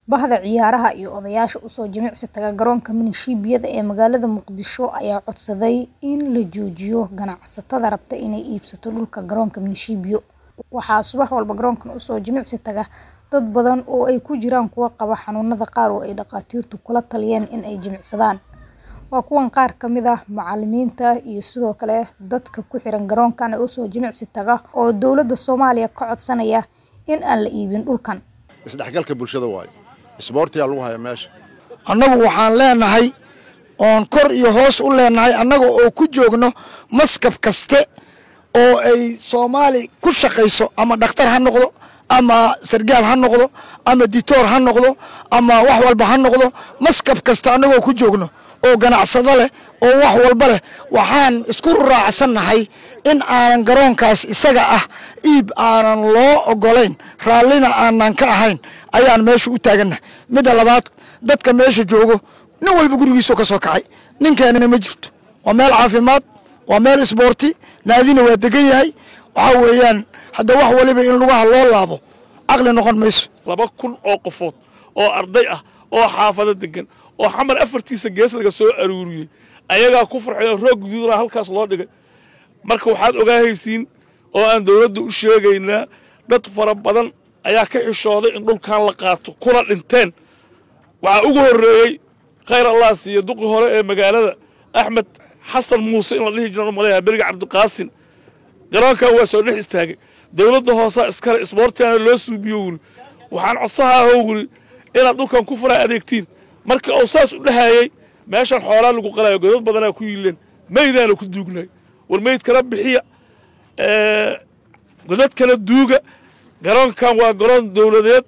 Bahda ciyaaraha iyo odayaasha u soo jimicsi taga garoonka milishiibiyada ee magaalada Muqdisho ayaa codsaday in la joojiyo ganacsatada rabta inay iibsato dhulka garoonka milishiibiyo. Waxaa subax walba garoonkan u soo jimicsi taga dad badan oo ay ku jiraan kuwa qaba xanuunada qaar oo ay dhakhaatiirtu kula taliyeen in ay jimicsadaan. Waa kuwan qaar ka mid ah macallimiinta iyo sidoo kale dadka ku xiran garoonkan ee u soo jimicsi taga oo dowladda Soomaaliya ka codsanaya in aan la iibin dhulkan. isdhexgalka bulshada waayo isboortiyaa lagu haya meesha annagu waxaan leenahay oon kor iyo hoos u leenahay annaga oo ku joogno maskab kaste oo ay soomaali ku shaqayso ama dhakhtar ha noqdo ama sargaal ha noqdo ama ditoor ha noqdo ama wax walba ha noqdo maskab kasta annagoo ku joogno oo ganacsado leh oo wax walba leh waxaan isku raacsannahay in aanan garoonkaas isaga ah iib aanan loo ogolayn raallina aanan ka ahayn ayaan meesha u taagannahay midda labaad dadka meesha joogo nin walba gurigiisoo ka soo kacay ninkeenana ma jirto waa meel caafimaad waa meel isboorti naadina waa degan yahay waxaa weeyaan hadda wax waliba in lugaha loo laabo caqli noqon mayso laba kun oo qofood oo arday ah oo xaafado degan oo xamar afartiisa gees laga soo aruuriyey ayagaa ku farxay oo roog guduudaa halkaas loo dhigay marka waxaad ogaahaysiin oo aan dowladda u sheegaynaa dad fara badan ayaa ka xishooday in dhulkan la qaato kuna dhinteen waxaa ugu horreeyey khayr allah siiya duqi hore ee magaalada axmed xasan muuse in la dhihi jira maleeyaha beriga cabdiqaasin garoonkan waa soo dhex istaagay dowladda hoosaa iskale isboortigaana loo suubiyo wuri waxaan codsahaahoo wuri inaad dhulkan ku faraa adeegtiin marka uu saas u dhahayey meeshan xoolaa lagu qalayo godad badanaa ku yiileen meydaana ku duugnay war meyd kala bixiya godad kala duuga garoonkan waa garoon dowladeed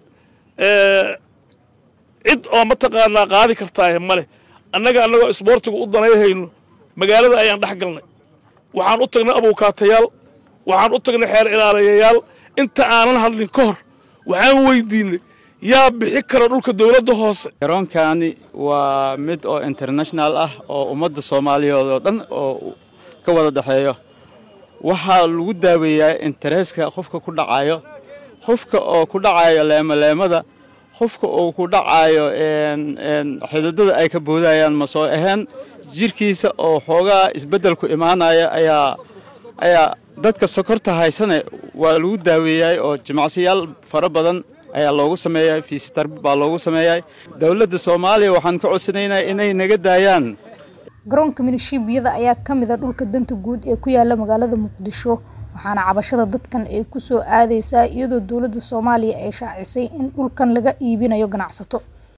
cid oo mataqaanaa qaadi kartaahe ma leh annaga annagoo isboortiga u danayhayno magaalada ayaan dhex galnay waxaan u tagnay abuukaatayaal waxaan u tagnay xeer ilaalayayaal inta aanan hadlin ka hor waxaan weydiinay yaa bixi kara dhulka dowladda hoose garoonkani waa mid oo international ah oo ummadda soomaaliyeed oo dhan oo ka wada dhexeeyo waxaa lagu daaweeyaa intereeska qofka ku dhacayo qofka oo ku dhacayo leemaleemada qofka uu ku dhacayo xididada ay ka boodayaan ma soo ahayn jirkiisa oo xoogaa isbeddelku imaanaya ayaa ayaa dadka sokorta haysane waa lagu daaweeyay oo jimacsiyaal fara badan ayaa loogu sameeyay fiisitar baa loogu sameeyay dowladda soomaaliya waxaan ka codsanaynaa inay naga daayaan garoonka milishiibiyada ayaa ka mid a dhulka danta guud ee ku yaala magaalada muqdisho waxaana cabashada dadkan ay ku soo aadaysaa iyadoo dowladda soomaaliya ay shaacisay in dhulkan laga iibinayo ganacsato